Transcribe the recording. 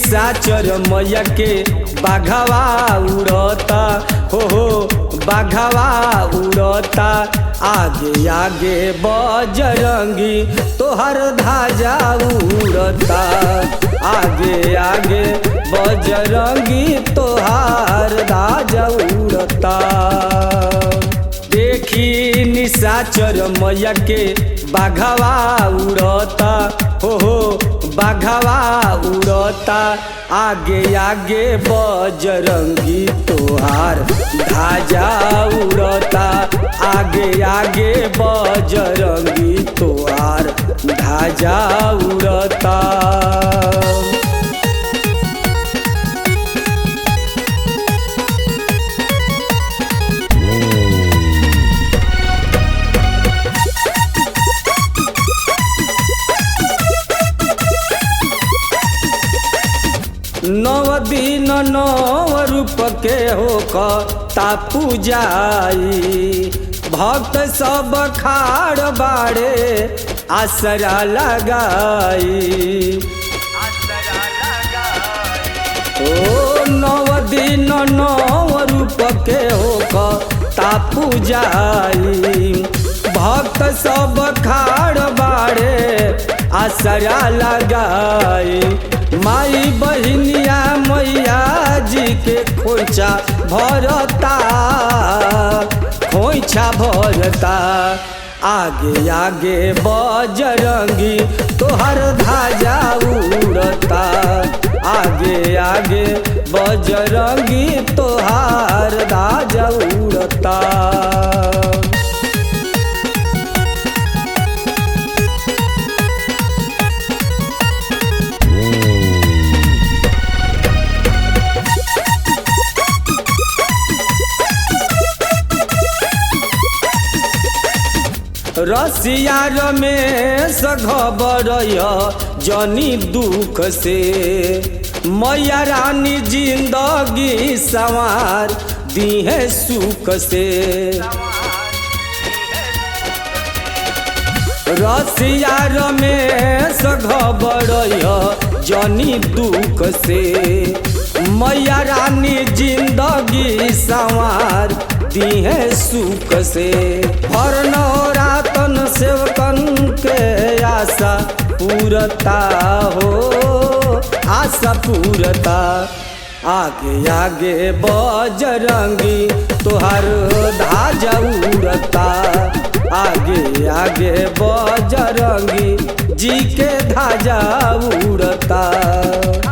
निशाचर मैया के बाघवा उड़ता हो हो बाघवा उड़ता आगे आगे बजरंगी तोहर धाजा उड़ता आगे आगे बजरंगी तोहार धाजा उड़ता देखी निशाचर मैया के बाघवा उड़ता हो हो बाघवा उड़ता आगे आगे बजरंगी तोहार धाजा उड़ता आगे आगे बजरंगी तोहार धाजा उड़ता नव दिन नव रूप के हो तापू जाई भक्त सब खाड़ बाड़े आसरा लगाई ओ नव दिन नव रूप के हो तापू जाई भक्त सब खाड़ बाड़े आसरा लगाई माई बहिनिया मैया जी के खोइछा भरता खोइछा भरता आगे आगे बजरंगी तोहर धाजा उड़ता आगे आगे बजरंगी तोहार धाजा उड़ता रसिया रमेश घबर जनी दुख से मैया रानी जिंदगी सवार दीहे सुख से रसिया रमेश घबर जनी दुख से मैया रानी जिंदगी सवार दीहे सुख से हर नौरातन सेवकन के आशा पूरता हो आशा पूरता आगे आगे बजरंगी तोहर धाजा उड़ता आगे आगे बजरंगी जी के धाजा उड़ता